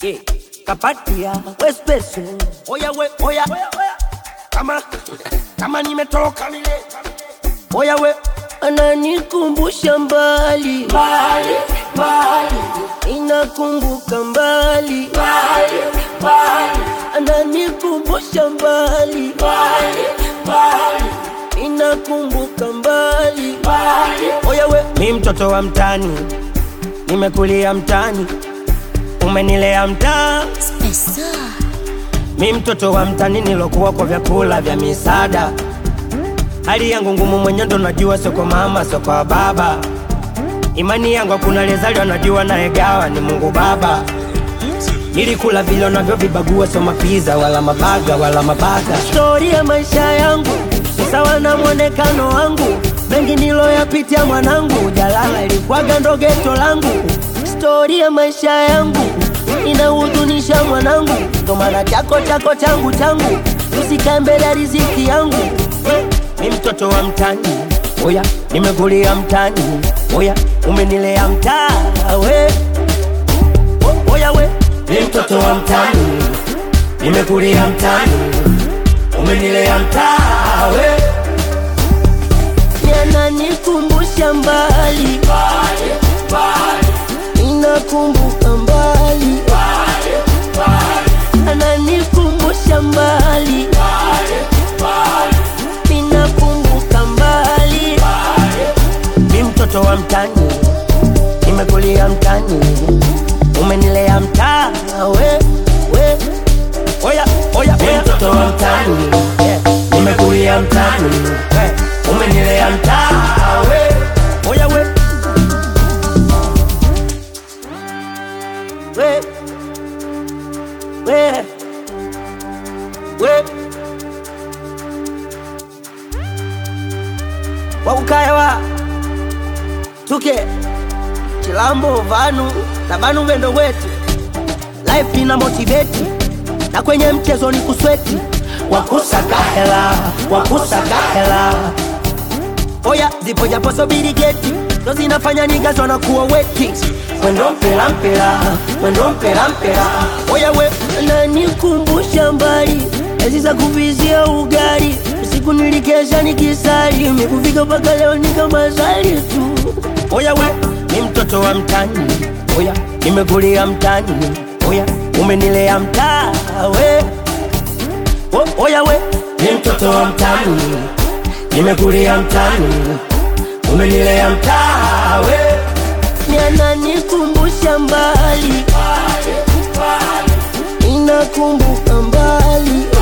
yeah. kapatia we special oya we oya kama kama nimetoka mile oya we ananikumbusha mbali mbali mbali inakumbuka mbali mbali mbali ananikumbusha mbali mbali mbali inakumbuka mbali mbali oya we mi mtoto wa mtani nimekulia mtani umenilea mtaa mi mtoto wa mtani nilokuwa kwa vyakula vya misaada hali yangu ngumu mwenye ndo najua soko mama soko wa baba imani yangu hakuna lezaliwa najua naegawa ni mungu baba nilikula vile navyo vibagua so mapiza wala mabaga wala mabaga stori ya maisha yangu ni sawa na mwonekano wangu mengi niloyapitia mwanangu jalala ilikwaga ndo geto langu stori ya maisha yangu inahuzunisha mwanangu ndo maana chako chako changu changu usikae mbele ya riziki yangu mi mtoto wa mtani oya nimekulia mtani oya umenilea mtaa we O- oya we mi mtoto wa mtani nimekulia mtani umenilea mtaa we yananikumbusha mbali inakumbuka mbali ananikumbusha mbali inakumbuka mbali mi mtoto wa mtani nimekulia mtani umenilea mtaa we we oya oya mi mtoto wa mtani yeah. nimekulia mtani we umenilea mtaa we oya we we we we wakukayawa tuke chilambo vanu na vanu vendo wetu life ina motiveti na kwenye mchezo ni kusweti wakusaka hela wakusaka hela oya zipo japo sobiri geti ndo zinafanya nigazwa na kuwa weti mwendo mpela mpela mwendo mpela mpela oya we nanikumbusha mbali ezi za kuvizia ugali usiku nilikesha nikisali mikufika mpaka leo nikamazali tu oya we ni mtoto wa mtani oya nimekulia mtani oya umenilea mtaa we o, oya we ni mtoto wa mtani nimekulia mtani umenilea mtaa we yananikumbusha mbali inakumbuka mbali